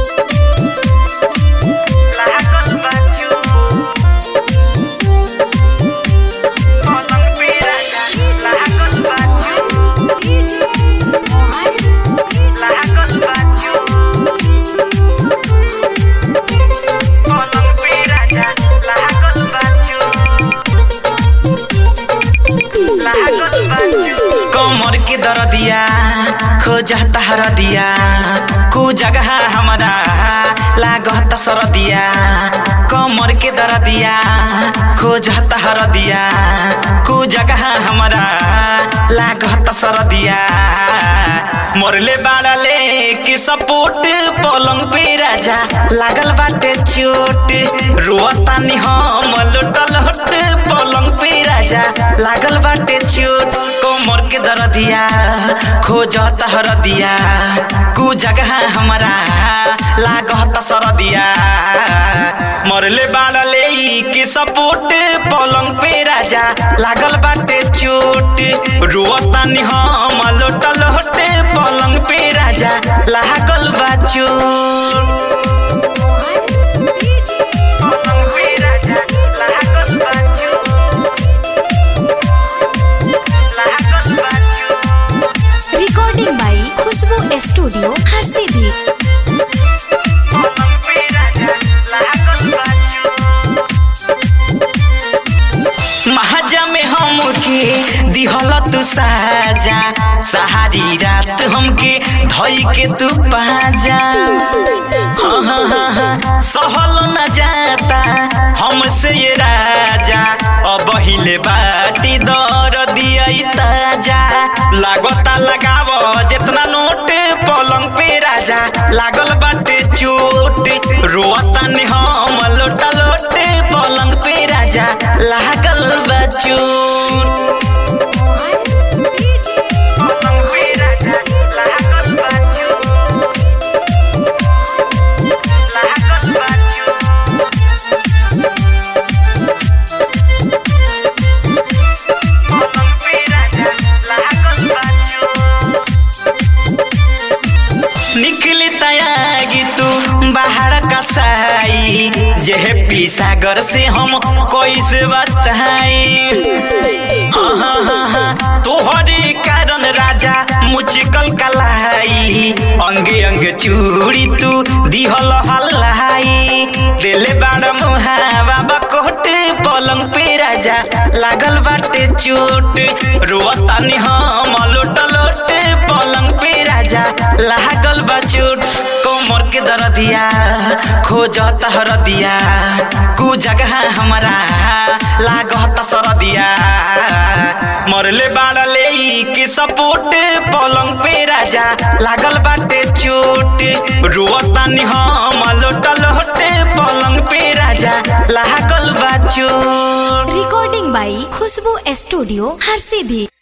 लागल बा चोट पलंग पे राजा लागल बा चोट लागल बा चोट पलंग पे राजा लागल बा चोट लागल बा चोट कमर के दरदिया खोजता हरदिया कु जगह हमारा लागत सरदिया कमर के दरदिया खोजता हरदिया कु जगह हमारा लागत सरदिया मोरले बाड़ले के सपोर्ट पलंग पे राजा लागल बाटे चोट रोतानी हम लोटल हट पलंग पे राजा लागल बाटे चोट कमर के दरदिया खोजत हरदिया कु जगह हमारा लागत सरदिया मरले बाड़ले के सपोर्ट पलंग पे राजा लागल बाटे चोट रोतानी हम लोटल हटे पलंग पे राजा लागल बा चोट पलंग पे राजा लागल बा चोट लागल बा चोट रिकॉर्डिंग बाई खुशबू स्टूडियो हर सीधी पलंग पे राजा लागल बा चोट महाजा में हमके दिहल तू साजा सहारी रात हमके धई के तू पाजा हाँ हाँ हाँ हाँ सहल न जाता हमसे ये राजा अब हिले बाटी दर दिया ताजा लागता लगाव जितना नोट पलंग पे राजा लागल बाटे चोट रोता ने हम लोटा लोटे पलंग पे राजा लागल बा चोट पलंग पे राजा लागल बा चोट लागल बा चोट पलंग पे राजा लागल बा चोट निकली तयागी तू बाहर कसाई जेहे पीसागर से हम कैसे बताई हाँ हाँ हाँ हाँ तोहरे कारण राजा मुचकल कलाई अंगे अंगे चूड़ी तू दिहल हल्लाई दिले बाड़ मुहावा बकोट पलंग पे राजा लागल बाटे चोट रोतानी हम लोट लोट पलंग पे राजा लागल बा चोट कमर के दरदिया खोजत हरदिया कु जगह हमारा लागत सरदिया मरले बाड़ले के सपोर्ट पलंग पे राजा लागल बाटे चोट रोतानी हम लोट लोटे पलंग पे राजा लागल बा चोट रिकॉर्डिंग बाई खुशबू स्टूडियो हर सीधी